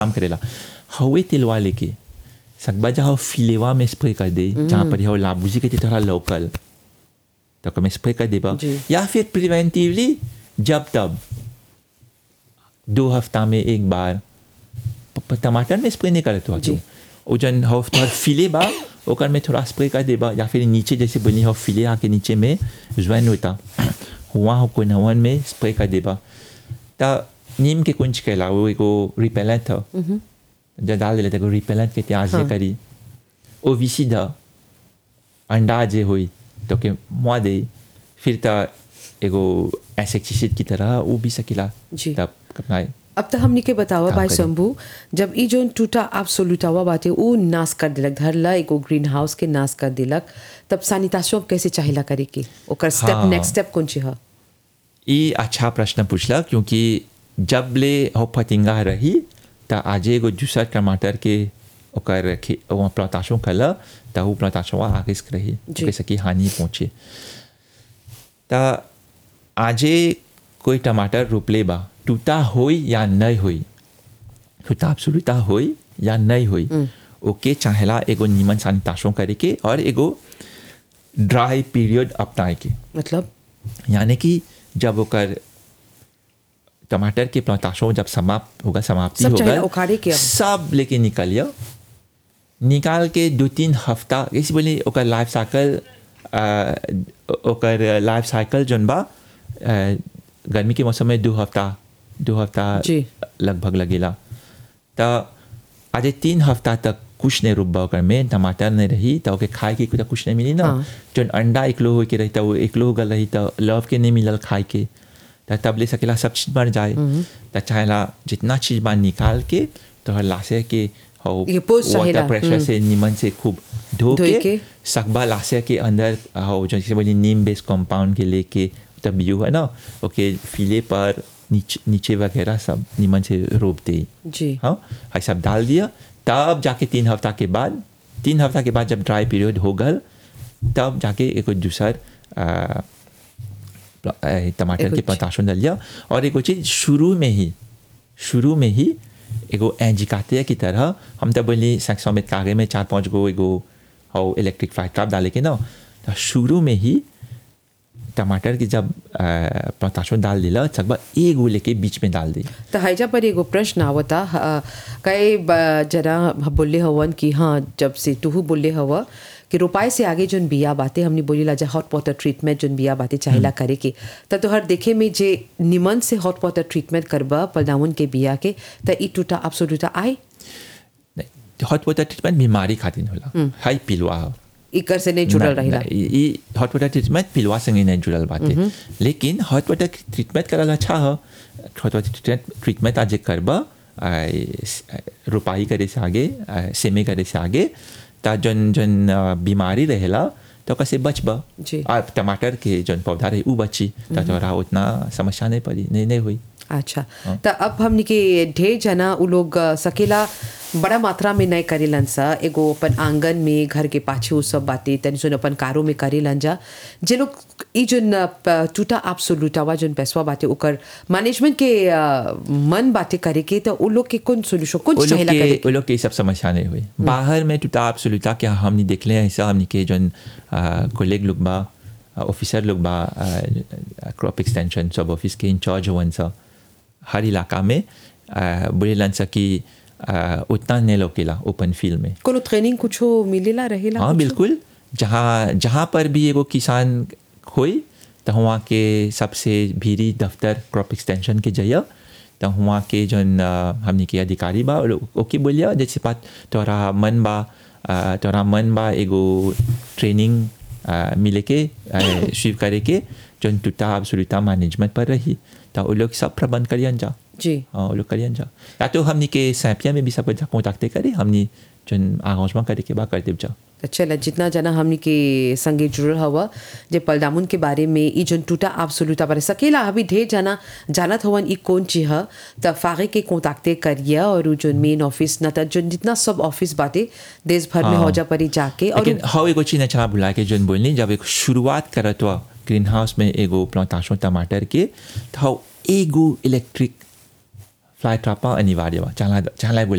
काम करेला हवे तिलवा लेके सकबा जहाँ फिलेवा में स्प्रे कर दे जहाँ पर हो लाबूजी के थोड़ा लोकल तो कम स्प्रे कर देबा जी। या फिर प्रिवेंटिवली जब तब दो हफ्ता में एक बार प- प- टमाटर में स्प्रे नहीं करते जी। हो वो जन हो थोड़ा फिले बा ओकर में थोड़ा स्प्रे कर देबा या फिर नीचे जैसे बोली हो फिले आके नीचे में ज्वाइन होता हुआ हो कोई नवन में स्प्रे कर देबा ता नीम के कुंज कहला वो एगो रिपेलेंट था जब डाल देले तो रिपेलेंट के त्याग हाँ। करी ओविसिड अंडा जे हुई तो के मुआ दे फिर ता एगो एसेक्टिसिड की तरह वो भी सकिला जी। तब अपना अब तो हमने के बतावा काम भाई करी। शंभू जब ई जोन टूटा आप सोलुटावा बाटे ऊ नाश कर दिलक धरला एगो ग्रीन हाउस के नाश कर दिलक तब सैनिटाइजेशन अब कैसे चाहिला करे के ओकर स्टेप हाँ। नेक्स्ट स्टेप कौन ची ह ये अच्छा प्रश्न पूछला क्योंकि जब ले हो फतिंगा रही त आज एगो दूसर टमाटर के ओकर खे वहाँ प्लांटाशों कला त वो प्लांटाशों आगे से रही जी। कैसे कि हानि पहुँचे त आजे कोई टमाटर रोपले बा टूटा होई या नहीं होई टूटा absoluta होई या नहीं होई ओके चाहेला एगो नीमन सैनिटाइजेशन करे के और एगो ड्राई पीरियड अपनाए के मतलब यानी कि जब ओकर टमाटर के प्लांटाशों जब समाप्त होगा समाप्ति सब चाहे होगा उखाड़े के अब। सब लेके निकलियो निकाल के दो तीन हफ्ता जैसे बोली ओकर लाइफ साइकिल ओकर लाइफ साइकिल जौन बा अ, गर्मी के मौसम में दो हफ्ता दो हफ्ता जी। लगभग लगेला तो आज तीन हफ्ता तक कुछ नहीं रुकबा ओकर में टमाटर नहीं रही तो ओके खाए के कुछ कुछ नहीं मिली ना हाँ। जौन अंडा एकलो हो के रही तो वो एकलो हो गल रही तो लव के नहीं मिलल खाए के तो तब ले सकेला सब चीज मर जाए तो चाहेला जितना चीज बा निकाल के तो हर लासे के हो ये पोस्ट चाहेला, वाटर प्रेशर से नीमन से खूब धो धोए के, के। सकबा लासे के अंदर हो जैसे बोली नीम बेस्ड कंपाउंड के लेके तब यू है ना ओके फिले पर नीचे नीचे वगैरह सब नीमन से रोप दे जी हाँ ये सब डाल दिया तब जाके तीन हफ्ता के बाद तीन हफ्ता के बाद जब ड्राई पीरियड हो गल तब जाके एक दूसर आ, प्ला- ए, टमाटर एगो के चीज- पताशों डाल दिया और एगो चीज शुरू में ही शुरू में ही एगो एंजिकाते की तरह हम तो बोली सौ में कागे में चार पांच गो एगो हो इलेक्ट्रिक फाइट ट्रैप डाले के ना तो शुरू में ही टमाटर की जब पताशों डाल दिला सकबा एगो लेके बीच में डाल दी तो हैजा पर एगो प्रश्न आवता अ, कई ब- जना बोले हवन कि हाँ जब से तुहू बोले हवा कि रोपाई से आगे जोन बिया बातें हमने बोली ला जा हॉट वाटर ट्रीटमेंट जोन बिया बातें चाहिला करे के त तोहर देखे में जे निमन से हॉट वाटर ट्रीटमेंट करबा पलदावन के बिया के त ई टूटा अब्सोल्यूटा आई हॉट वाटर ट्रीटमेंट बीमारी खातिर होला हाई पिलवा ह। इकर से नहीं जुड़ल ना- रहिला ना, ई ई हॉट वाटर ट्रीटमेंट पिलवा संगे नहीं जुड़ल बाटे लेकिन हॉट वाटर ट्रीटमेंट करल अच्छा ह हॉट वाटर ट्रीटमेंट आज करबा आई, स- रोपाई करे से आगे आई, सेमे करे से आगे ता जन जन अ, बीमारी रहेला तो कैसे बचबा जी। आ टमाटर के जन पौधा रहे उ बची ता तोरा उतना समस्या नहीं पड़ी नहीं नहीं हुई अच्छा त अब हमनी के ढेर जना उ लोग अ, सकेला बड़ा मात्रा में नहीं करेलन सा एगो अपन आंगन में घर के पाछे उ सब बातें तनि सुन अपन कारो में करेलन जा जे लोग ई जोन अ, प- टूटा आप सोलूटावा जोन पैसवा बाटे ओकर मैनेजमेंट के अ, मन बातें करे के तो उ लोग के कौन सोल्यूशन वो कौन लोग चाहेला करे के वो लोग के ये सब समस्या नहीं हुई बाहर में टूटा आप सुलूता क्या हमने देख ले ऐसा हमने के जन कोलेग लोग बा ऑफिसर लोग बा क्रॉप एक्सटेंशन सब ऑफिस के इंचार्ज हुवन सा हर इलाका में बोले लन सा कि आ, उतना नहीं लोकेला ओपन फील्ड में कोनो ट्रेनिंग कुछो मिलेला रहेला हाँ कुछो? बिल्कुल जहाँ जहाँ पर भी एगो किसान होई तो वहाँ के सबसे भीरी दफ्तर क्रॉप एक्सटेंशन के जइया तो वहाँ के जौन अ, हमनी के अधिकारी बा वो- ओके बोलिया जैसे बात तोरा मन बा अ, तोरा मन बा एगो ट्रेनिंग अ, मिले के स्वीप करे के जौन टूटा सुरुता मैनेजमेंट पर रही तो वो लोग सब प्रबंध करियन जा जी हाँ वो लोग करियन जा या तो हमनी के सैपिया में भी सब कॉन्टैक्ट करे हमनी जौन आगाजमा करे के बा कर देव जा तो चल जितना जना हमनी के संगे जुड़ल हवा जे पलदामुन के बारे में ई जोन टूटा आप सोलूता बारे सकेला अभी ढेर जना जानत हवन ई कौन चीज ह त फागे के कोंताक्ते करिया और उ जोन मेन ऑफिस न त जोन जितना सब ऑफिस बाटे देश भर में हाँ। हो जा परी जाके और लेकिन हाउ एगो चीज अच्छा भुला के जोन बोलनी जब एक शुरुआत करत हुआ ग्रीन हाउस में एगो प्लांटाशों टमाटर के तो हाउ एगो इलेक्ट्रिक फ्लाई ट्रापा अनिवार्य बा चला चला बोले